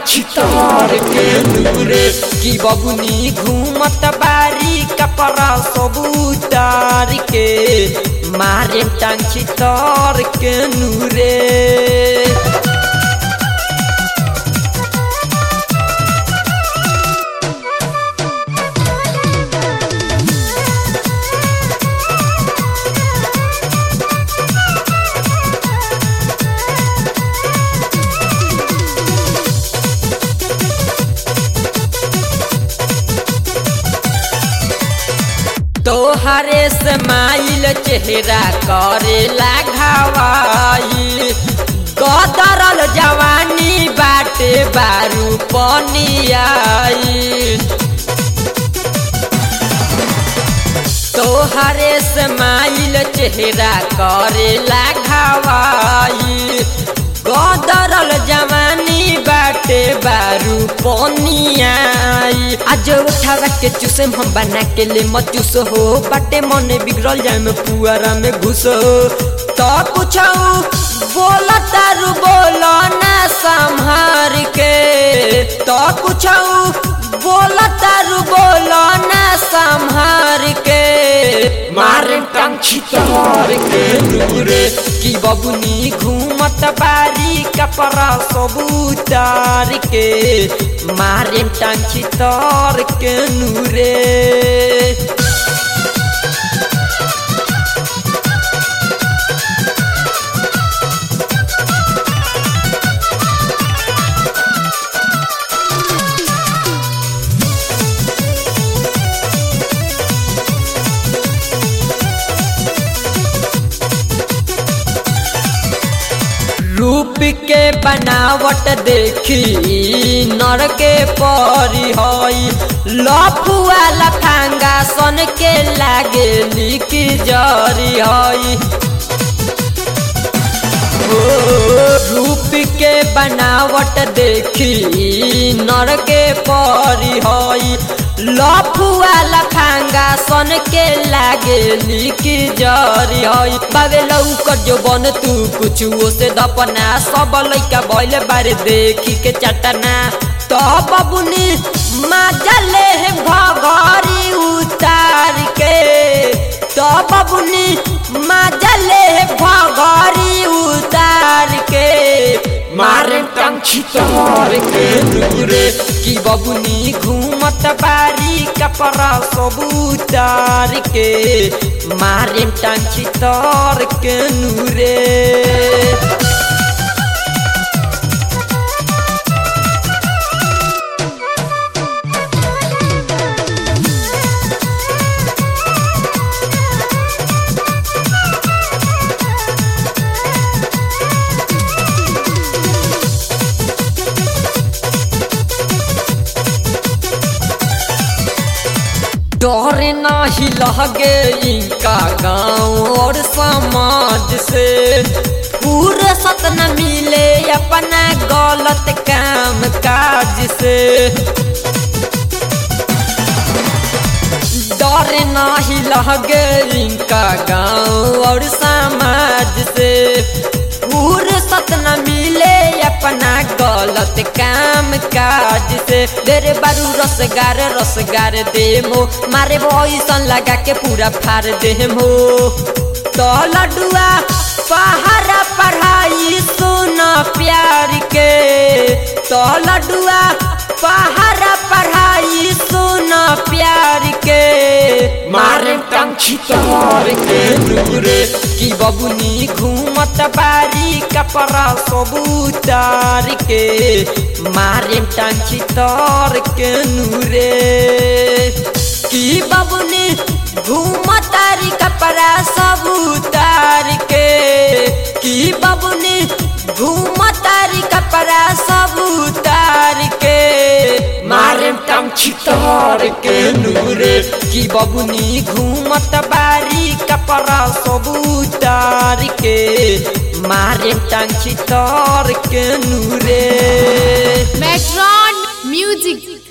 छितर के नूरे की बबुनी घूमत बारी कपड़ा सब उतार के मारे टांग छितर के नूरे तोहरे स्माइल चेहरा करेला घावाई गदरल जवानी बाटे बारू पनियाई तोहरे स्माइल चेहरा करेला घावाई गदरल जवानी बाटे बारू पनियाई आज उठावा के चूसे हम बना के ले मत चूस हो बाटे मने बिगड़ल जाए में पुआरा में घुस हो तो पूछाऊ बोला तारू बोलो ना संहार के तो पूछाऊ बोला तारू बोलो ना संहार के मारे टांग छितर के नूरे की बबुनी घूमत बारी कपड़ा सब उतार के मारे टांग छितर के नूरे रूप के बनावट देखी नर के परी हई लफुआ लफांगा सन के लागे लिक जरी हई रूप के बनावट देखी नर के परी हई लफुआ लफांगा सन के लागे लिक जरी हई बाबे लौकर जो बन तू कुछ से दपना सब लइका भइले बारे देखी के चटना तो बबुनी मजा ले भगरी उतार के तो बबुनी मजा ले भगरी उतार के मारे टांग छितर के नूरे की बबुनी घूमत बारी कपड़ा सब उतार के मारे टांग छितर के नूरे डर नाही लगे इनका गाँव और समाज से पूरे सत न मिले अपना गलत काम काज से डर नाही लगे इनका गाँव और समाज से पूरे सत न मिले अपना गलत काम काज से देरे बारू रसगार रसगार देमो मारे भैसन लगा के पूरा फार देमो तो लडुआ पहाड़ा पढ़ाई सुन प्यार के तो लडुआ पहाड़ा पढ़ाई सुन प्यार के मारे टांग छितर के नूरे की बबुनी घूमत बारी कपड़ा सब उतार के मारे टांग छितर के नूरे की बबुनी घूमतारी कपड़ा सब उतार के की बबुनी घूमतारी कपड़ा सब उतार के मारे टांग छितर के नूरे की बबुनी घूमत बारी कपड़ा सब उतार के मारे टांग छितर के नूरे Metron Music